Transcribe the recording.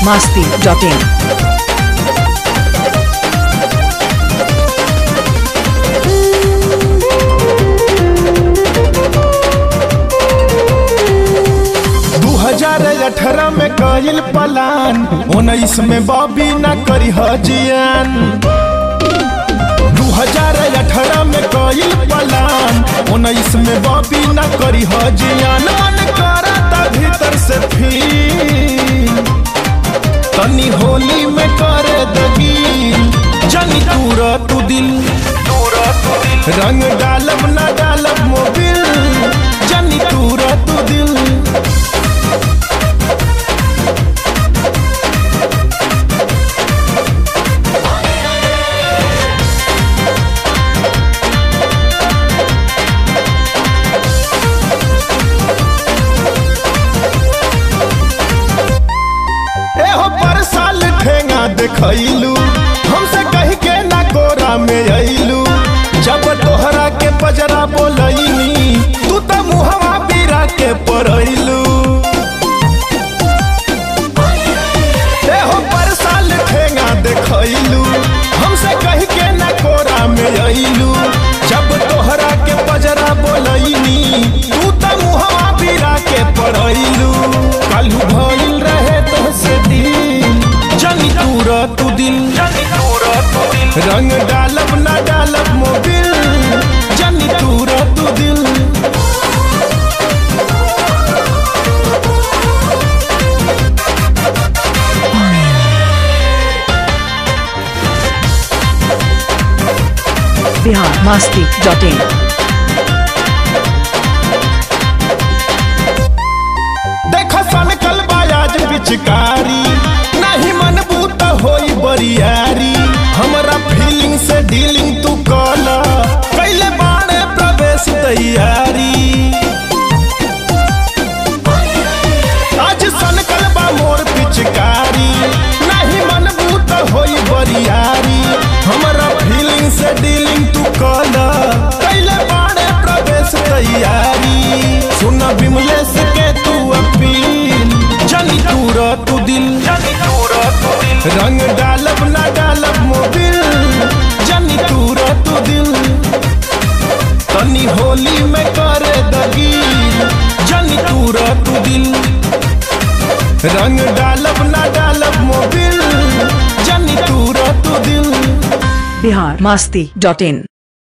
masti.in. दू हजार अठारह में कइल पलान उन्नीस में बॉबी न करी हजियान दू हजार अठारह में कइल पलान उन्नीस में बॉबी न करी हजियान मन करता भीतर से फील तनी होली में करे दगील जनी तूर तू दिल रंग डालब ना डालब मोबिल जनी तूर तू दिल एहो पर साल ठेंगा देखैलू हमसे कह के ना कोरा में अइलू जब तोहरा के पजरा बोलैनी तू तो मुहवा पीरा के परैलू एहो पर साल ठेंगा देखैलू हमसे कह के ना कोरा में अइलू जब तोहरा के पजरा बोलैनी तू तो मुहवा पीरा के परैलू कालू भइल रहे तोहसे दिल जनी तूर तू दिल रंग डालब ना डालब मोबिल जनी तूर तू दिल Bihar masti.in. देख सन कल बायाज पिचकारी नहीं मन बूत होई बरियारी हमरा फीलिंग से डीलिंग तू कल कैले बाणे प्रवेश तैयारी आज सन कल बा मोर पिचकारी नहीं मन बूत होई बरियारी हमरा फीलिंग से डीलिंग तू कल कैले बाणे प्रवेश तैयारी सुन विमलेश के तू अपील जनी तूर तू दिल रंग डालब ना डालब मोबिल जनी तूर तू दिल तनी होली में करे दगील जनी तूर तू दिल रंग डालब ना डालब मोबिल जनी तूर तू दिल Bihar masti.in.